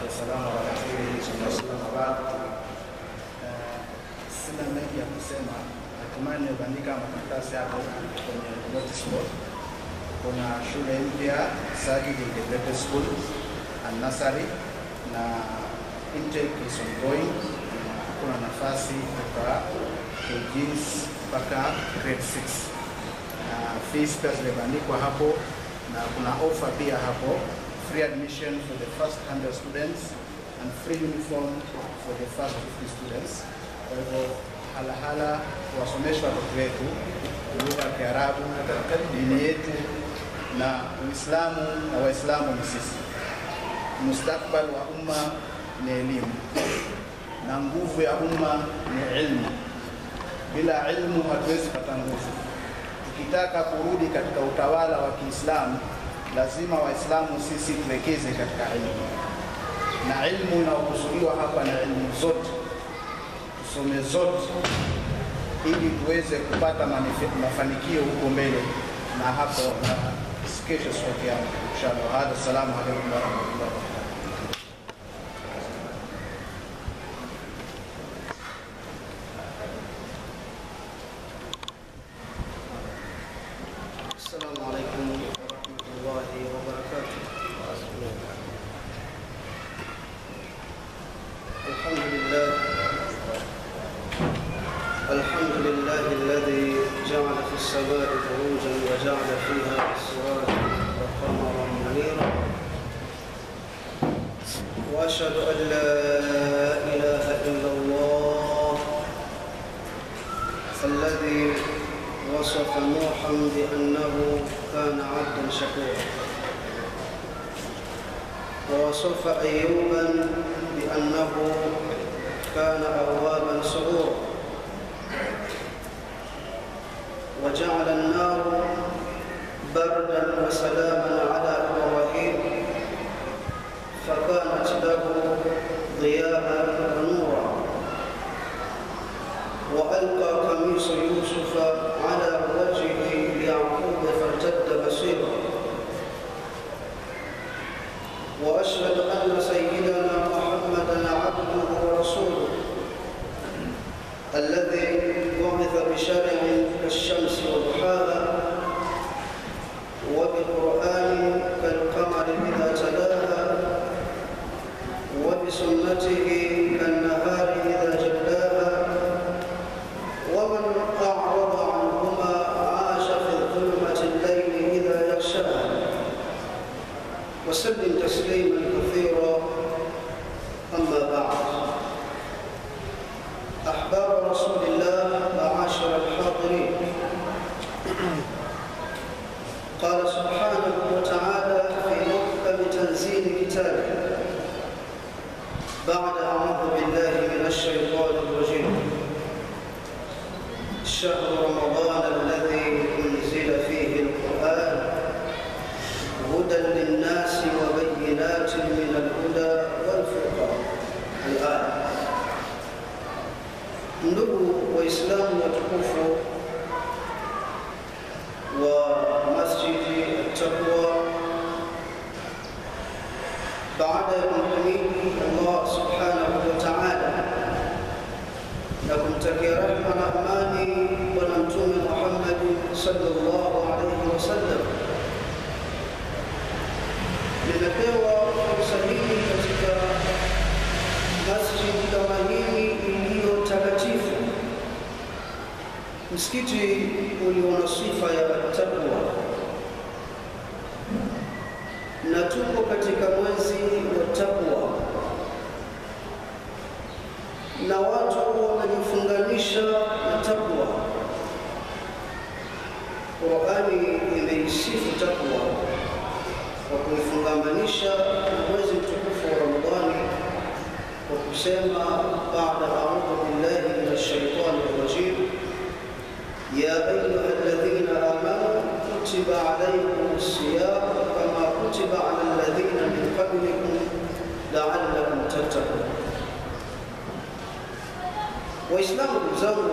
والسلام على رسوله صلى الله عليه وسلم وبعد. Eh, Sina mengi ya kusema, natumai nimebandika makaratasi hapo kwenye notice board. Kuna shule mpya Sajid Integrated School and Nursery na intake is ongoing. Na Kuna nafasi kutoka KGs mpaka grade 6 na fees pia zimebandikwa hapo na kuna offer pia hapo free admission for the first 100 students and free uniform for the first 50 students. Kwa hivyo halahala kuwasomesha watoto wetu lugha ya Kiarabu, dini yetu na Uislamu na Waislamu ni sisi. Mustakbal wa umma ni elimu na nguvu ya umma ni ilmu. Bila ilmu hatuwezi pata nguvu. Tukitaka kurudi katika utawala wa Kiislamu, lazima Waislamu sisi tuwekeze katika ilmu, na ilmu inayokusudiwa hapa na ilmu zote, tusome zote ili tuweze kupata manifi- mafanikio huko mbele na hapo na kesho siku ya Kiyama. Inshallah. Hadha, assalamu alaikum warahmatullahi wabarakatuh. السلام عليكم ورحمة الله وبركاته الحمد لله الحمد لله الذي جعل في السماء بروجا وجعل فيها سراجا وقمرا منيرا واشهد ان لا اله الا الله الذي وصف نوحا بأنه كان عبدا شكورا ووصف أيوبا بأنه كان أوابا سرورا وجعل النار بردا وسلاما على إبراهيم فكانت له ضياء ونورا وألقى قميص يوسف على وجه يعقوب فارتد بصيرا وأشهد أن سيدنا محمدا عبده ورسوله الذي بعث بشرع كالشمس وضحاها وبقرآن كالقمر إذا تلاها وبسنته كالنهار إذا جلاها ومن أعرض عنهما عاش في ظلمة الليل إذا يغشاها وسلم تسليما كثيرا أما بعد أحباب رسول الله معاشر الحاضرين قال سبحانه وتعالى في محكم تنزيل كتابه بعد أعوذ بالله من الشيطان الرجيم شهر رمضان الذي أنزل فيه القرآن هدى للناس وبينات من الهدى والفرقان الآية ndugu waislamu watukufu wa masjidi taqwa baada ya kumhimidi allah subhanahu wa taala na kumtakia rehma na amani bwana mtume Muhammad sallallahu alaihi wasallam. Nimepewa fursa hii katika masjidi kama hii iliyo takatifu, msikiti ulio na sifa ya takwa, na tuko katika mwezi wa takwa na watu wamejifunganisha na takwa. Qurani imeisifu takwa kwa kuifungamanisha na mwezi mtukufu wa Ramadhani kwa kusema baada audhu billahi min ashaitani rajim ya ayuha alladhina amanu kutiba alaykum siyam kama kutiba ala alladhina min qablikum la'allakum tattaqun Waislamu ndugu zangu,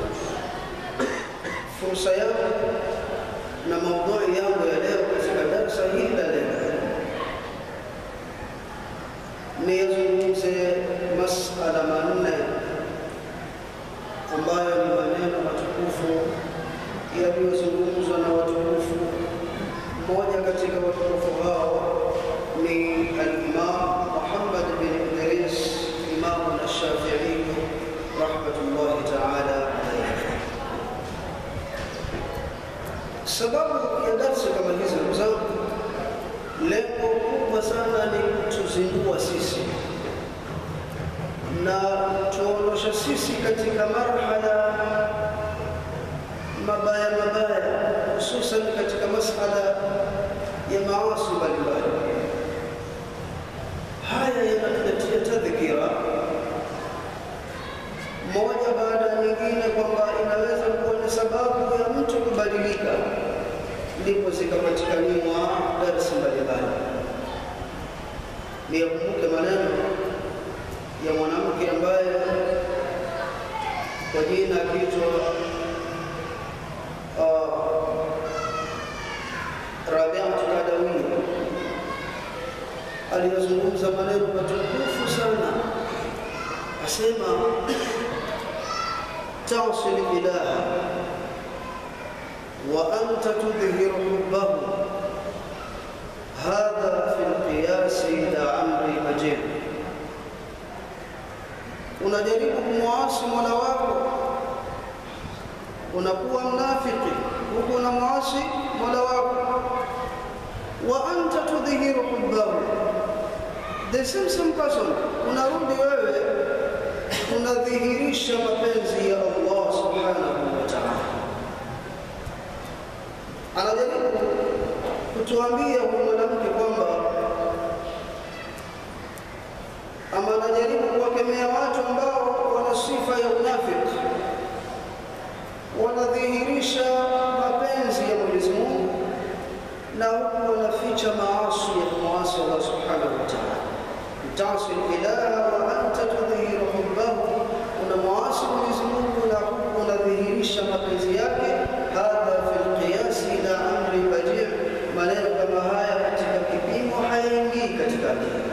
fursa yangu na maudhui yangu ya leo katika darsa hili la leo niyazungumze masala manne ambayo ni maneno matukufu yaliyozungumzwa na watukufu. Mmoja katika watukufu hao ni al-Imam Muhammad bin Idris Imam al-Shafi'i rahmatullahi ta'ala alayhi. Sababu ya darsa kama hizi ndugu zangu, lengo kubwa sana ni kutuzindua sisi na tuondosha sisi katika marhala mabaya mabaya, hususan katika masala ya maasi mbalimbali. Haya yanatuletea tadhkira moja baada ya nyingine, kwamba inaweza kuwa ni sababu ya mtu kubadilika, ndipo zikapatikaniwa darsi mbalimbali. Niyakumbuke maneno ya mwanamke ambaye kwa jina akiitwa uh, Rabiatu Kadawi aliyozungumza maneno matukufu sana, asema tasil ilaha wa anta tudhihiru hubbahu hadha fi lqiyasi la amri majid unajaribu kumwasi mola wako, unakuwa mnafiki huku unamwasi mola wako, wa anta tudhihiru hubbahu, the same same person, unarudi wewe unadhihirisha mapenzi ya Allah subhanahu wa ta'ala. Anajaribu kutuambia huyu mwanamke kwamba ama anajaribu kuwakemea watu ambao wana sifa ya unafiki, wanadhihirisha mapenzi ya Mwenyezi Mungu na huku wanaficha maasi ya kumwasi Allah subhanahu wa ta'ala. Tasil ilaha wa anta tudhihiru hubbahu, unamwasi Mwenyezi Mungu na huku unadhihirisha mapenzi yake. Hadha fi lqiyasi ila amri badi', maneno kama haya katika kipimo hayaingii katika akili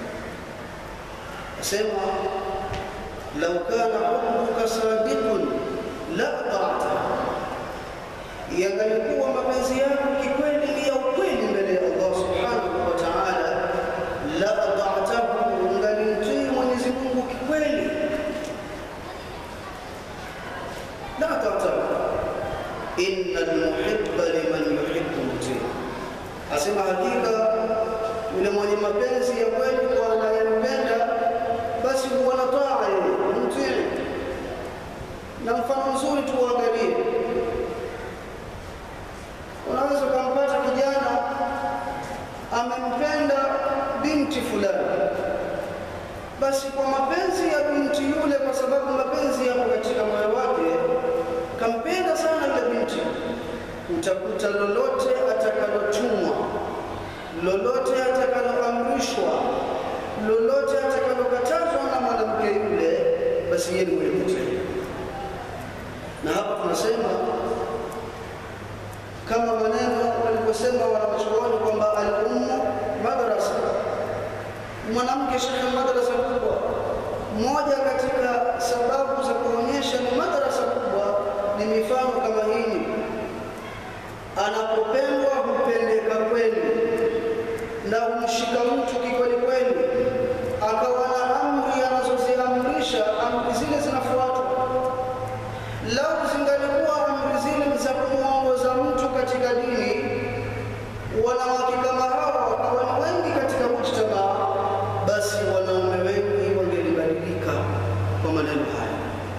sema lau kana hubbuka sadiqun la ata'ta, yangalikuwa mapenzi yako kikweli ni ya ukweli mbele ya Allah subhanahu wa ta'ala, la ata'tahu, ungalimtii Mwenyezi Mungu kikweli, la ata'tahu. Inna almuhibba liman yuhibbu mutii, asema hakika yule mwenye mapenzi ya kweli kwa anayempenda basi huwa na taa yeye mtii. Na mfano mzuri tuangalie, unaweza ukampata kijana amempenda binti fulani, basi kwa mapenzi ya binti yule, kwa sababu mapenzi yako katika moyo wake, kampenda sana yule binti, utakuta lolote atakalotumwa, lolote atakaloamrishwa lolote atakalokatazwa na mwanamke yule, basi yeye ni mwenye kutii. Na hapa tunasema kama maneno walivyosema wanawachuoni kwamba al-ummu madrasa, mwanamke shekhe madrasa kubwa. Moja katika sababu za kuonyesha ni madrasa kubwa ni mifano kama hii, anapopendwa hupendeka kweli na humshika mtu kikweli kweli, akawa na amri anazoziamrisha, amri zile zinafuatwa. Lau zingalikuwa amri zile za kumwongoza mtu katika dini, wanawake kama hawa wakawa ni wengi katika mujtamaa, basi wanaume wengi wangelibadilika kwa maneno haya.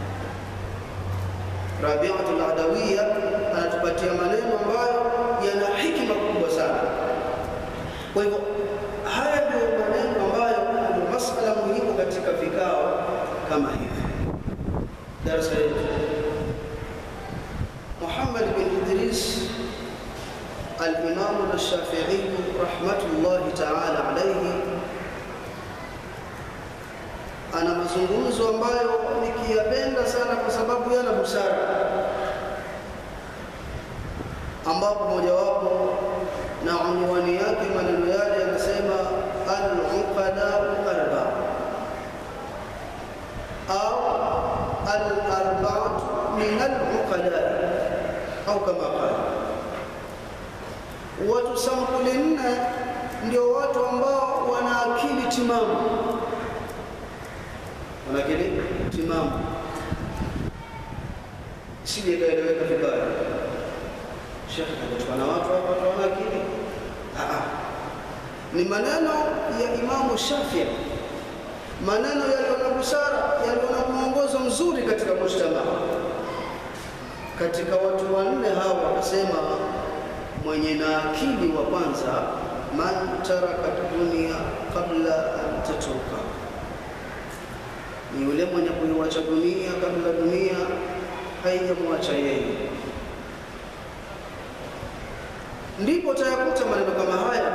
Rabiatul Adawiya anatupatia maneno ambayo yana hikima kubwa sana. Kwa hivyo haya ndio maneno ambayo ndio masala muhimu katika vikao kama hivi. Darasa yetu Muhammad bin Idris al-Imam al-Shafi'i rahmatullahi ta'ala alayhi ana mazungumzo ambayo nikiyapenda sana kwa sababu yana busara, ambapo mojawapo na unwani yake maneno yale yanasema al-uqadau arba, au kama qala watu sampuli nne ndio watu ambao wana akili timamu wana akili timamu sije ikaeleweka vibaya shekhe kachukua na watu hapa watu wana akili Aa. ni maneno ya imamu shafii maneno yaliyo na busara yaliyo na mwongozo mzuri katika mujtamaa katika watu wanne hawa wakasema mwenye na akili wa kwanza man taraka dunia qabla an tatuka ni yule mwenye kuiwacha dunia kabla dunia haijamwacha yeye ndipo utayakuta maneno kama haya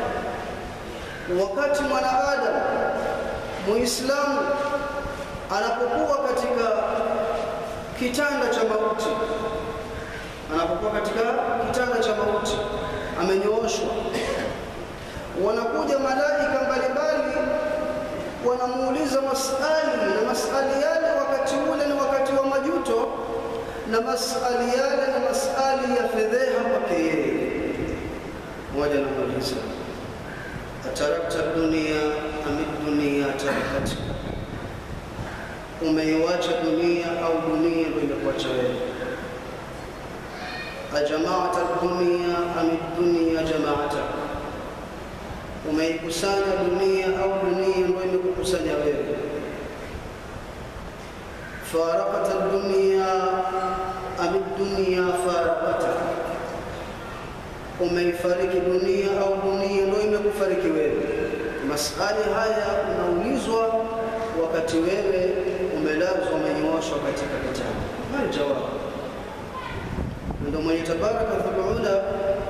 wakati mwanadamu muislamu anapokuwa katika kitanda cha mauti anapokuwa katika kitanda cha mauti amenyooshwa wanakuja malaika mbalimbali wanamuuliza masali na masali yale wakati ule ni wakati wa majuto na masali yale na masali ya fedheha kwake yeye mmoja anamuuliza atarakta dunia ami dunia tarakatka umeiwacha dunia au dunia ndio imekuacha wewe ajamaata dunia ami dunia jamaata umeikusanya dunia au dunia ndio imekukusanya wewe farakata dunia ami dunia farakata umeifariki dunia au dunia ndio imekufariki wewe masali haya unaulizwa wakati wewe umelazwa umenyooshwa katika kitanda mal jawab ndio mwenye tabaraka taala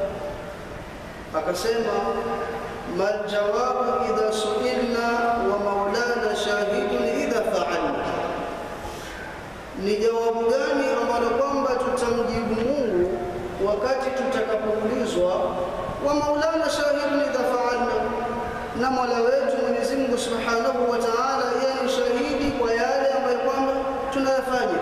akasema mal jawabu idha suilna wa maulana shahidun idha faalna ni jawabu gani ambalo kwamba tutamjibu Mungu wakati tutakapoulizwa wa maulana shahidun idha faalna na mola wetu Mwenyezi Mungu Subhanahu wa Ta'ala yeye ni shahidi kwa yale ambayo kwamba tunayafanya.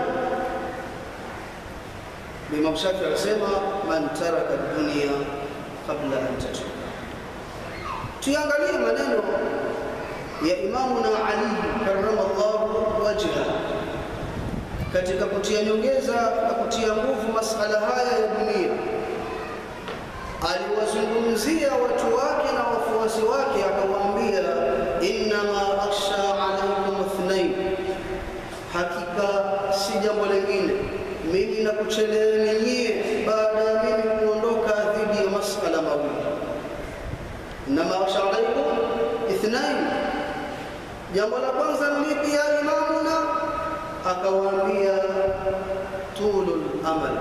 Imam Shafi alisema man taraka dunia qabla an tatuba. Tuangalie maneno ya Imamu na Ali karramallahu wajha katika kutia nyongeza na kutia nguvu masala haya ya dunia aliwazungumzia watu wake na wafuasi wake akawaambia innama akhsha alaikum ithnain hakika si jambo lingine mimi nakucheleeni nyie baada ya mimi kuondoka dhidi ya masala mawili innama akhsha alaikum ithnain jambo la kwanza lipi ya imamuna akawaambia tulul amal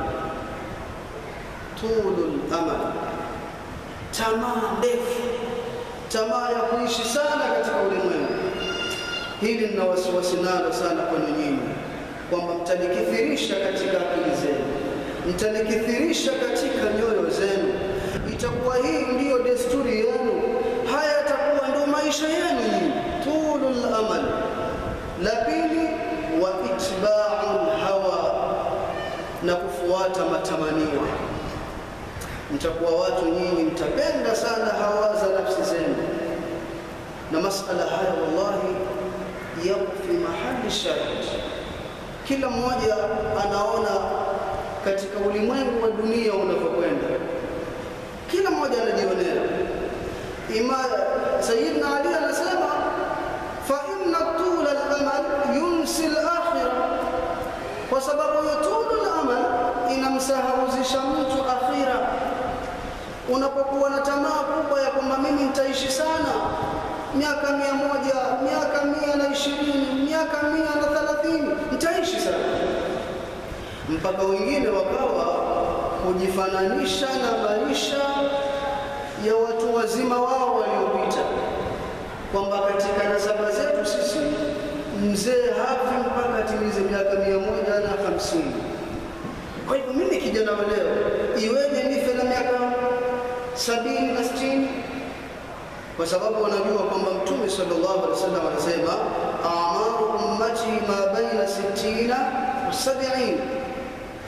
tulul amal tamaa ndefu tamaa ya kuishi sana katika ulimwengu hili nina wasiwasi nalo sana kwenu nyinyi kwamba mtalikithirisha katika akili zenu mtalikithirisha katika nyoyo zenu itakuwa hii ndiyo desturi yenu haya yatakuwa ndio maisha yenu nyinyi tulul amal la pili wa itba'ul hawa na kufuata matamanio mtakuwa watu nyinyi mtapenda sana hawa za nafsi zenu na masala haya wallahi yapo fi mahali shahid kila mmoja anaona katika ulimwengu wa dunia unavyokwenda kila mmoja anajionea ima sayyidina ali anasema fa inna tula al-amal yunsi al-akhirah kwa sababu hiyo tulu al-amal inamsahauzisha mtu akhira unapokuwa na tamaa kubwa ya kwamba mimi nitaishi sana miaka mia moja miaka mia na ishirini miaka mia na thelathini nitaishi sana mpaka wengine wakawa kujifananisha na maisha ya watu wazima wao waliopita kwamba katika nasaba zetu sisi mzee hafi mpaka atimize miaka mia moja na hamsini kwa hivyo mimi kijana wa leo iweje nife na miaka sabini na sitini kwa sababu wanajua kwamba mtume sallallahu alaihi wasallam anasema amaru ummati ma baina sittina wa sabini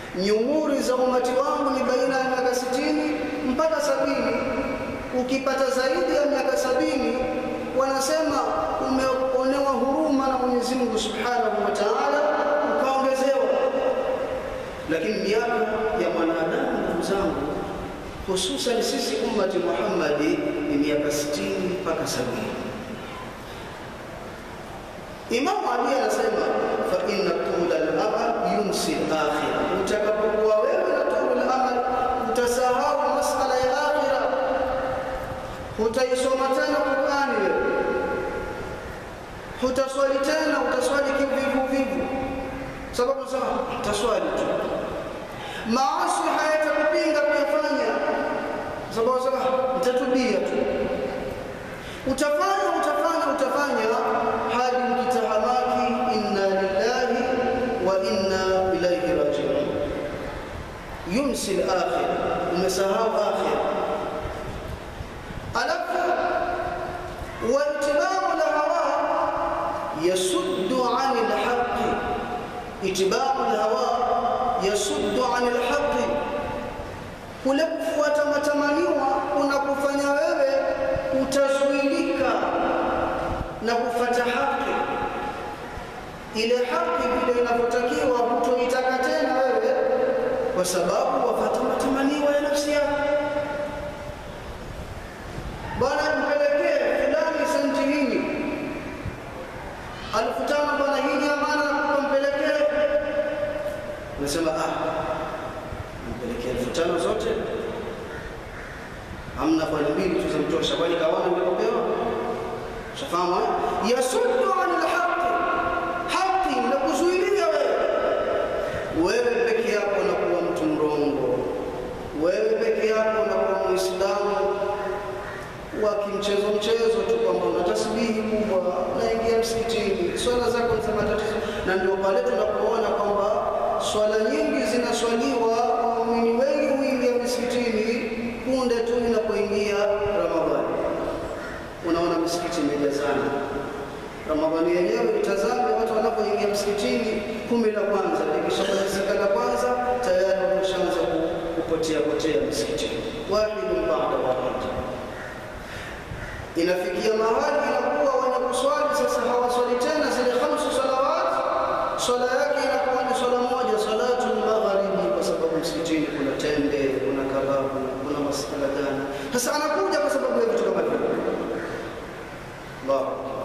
nyumuri za umati wangu ni baina ya miaka sitini mpaka sabini. Ukipata zaidi ya miaka sabini, wanasema umeonewa huruma na Mwenyezi Mungu Subhanahu wa Ta'ala, ukaongezewa. Lakini miaka ya mwanadamu, ndugu zangu, hususan sisi ummati Muhammadi ni miaka sitini mpaka sabini. Imamu Ali anasema fa inna tula al-amal yunsi al-akhirah, utakapokuwa wewe na tula al-amal utasahau masala ya akhira, hutaisoma tena Qur'ani wewe, hutaswali tena, utaswali kivivu vivu, sababu za utaswali tu, maasi hayatakupinga kuyafanya, sababu za utatubia tu, utafanya utafanya utafanya hadi ukitahamaki inna lillahi wa inna ilaihi rajiun. Yunsi al-akhir, umesahau akhir. Alafu waitibau lhawa yasuddu ani lhaqi, itibau lhawa yasuddu ani lhaqi, kule kufuata matamaniwa unakufanya wewe utazuilika na kufata haki ile haki vile inavyotakiwa hutoitaka tena wewe kwa sababu wafata matamaniwa ya nafsi yako bwana mpelekee fulani senti hini alfu tano bwana hii ni amana nakupa mpelekee unasema ah mpelekee elfu tano zote hamna bwana mbili tu zamtosha kwani kawana nilipopewa shafahamu eh? yasuddu an lhaqi haki na kuzuilia wewe wewe peke yako unakuwa mtu mrongo wewe peke yako unakuwa muislamu wa kimchezo mchezo tu kwamba una tasbihi kubwa unaingia msikitini swala zako ni za matatizo na ndio pale tunapoona kwamba swala nyingi zinaswaliwa waumini wengi huingia misikitini punde tu inapoingia ramadhani unaona misikiti imejazana ramadhani yenyewe itazame watu wanapoingia msikitini kumi la kwanza likishamalizika la kwanza tayari wameshaanza kupotea potea msikitini wahidun bada wahid inafikia mahali inakuwa wenye kuswali sasa hawaswali tena zile khamsu salawat swala yake inakuwa ni swala moja salatul magharibi kwa sababu msikitini kuna tende kuna kababu kuna masala gani sasa anakuja kwa sababu ya vitu kama hivyo Allah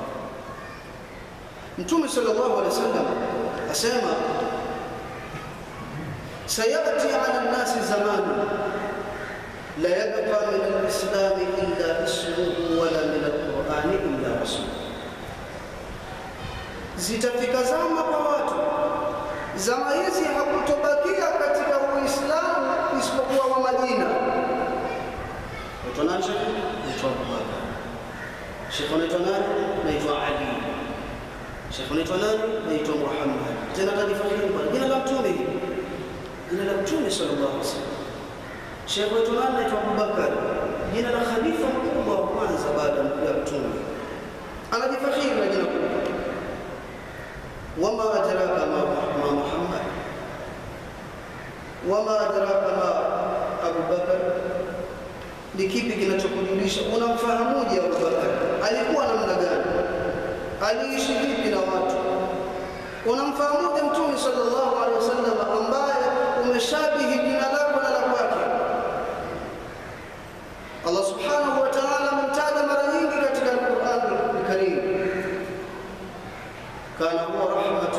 Mtume sallallahu alaihi wasallam asema sayati ala nasi zamanu la yabqa min al-islam illa ismuhu wala min al-Qur'an illa rasuluhu zitafika zama kwa watu zama hizi hakutobakia katika uislamu isipokuwa wa majina unaitwa nani shekhe unaitwa abubakar shekhe unaitwa nani naitwa ali shekhe unaitwa nani naitwa muhammad tena kajifakiri bwana jina la mtume hili jina la mtume sallallahu alaihi wasallam shekhe unaitwa nani naitwa abubakar jina la khalifa mkubwa wa kwanza baada ya mtume anajifakiri na jina kubwa وما أدراك ما ما محمد وما أدراك ما أبو بكر ni kipi kinachokujulisha unamfahamuje Abubakar alikuwa namna gani aliishi vipi na watu unamfahamuje mtume sallallahu alaihi wasallam ambaye umeshabihi jina lako na la kwake Allah subhanahu wa ta'ala amemtaja mara nyingi katika Al-Qur'an Al-Karim كان هو رحمة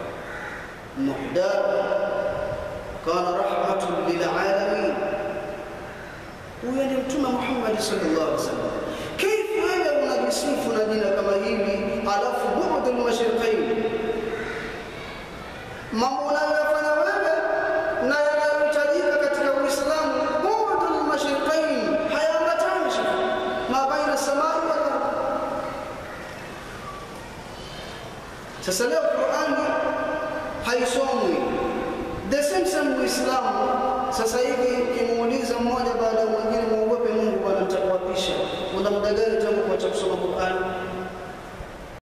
مهداة كان رحمة للعالمين huyo ni mtume Muhammad sallallahu alaihi wasallam. Kaifa wewe unajisifu na jina kama hili alafu bu'dul mashriqain, mambo unayoyafanya wewe na yanayohitajika katika Uislamu, bu'dul mashriqain hayaambatani ma baina samai wal ardh. Sasa leo Qur'ani haisomwi the same same Uislamu. Sasa hivi ukimuuliza mmoja baada ya mwingine, muogope Mungu bwana, nitakuapisha. Una muda gani tangu kuacha kusoma Qur'ani?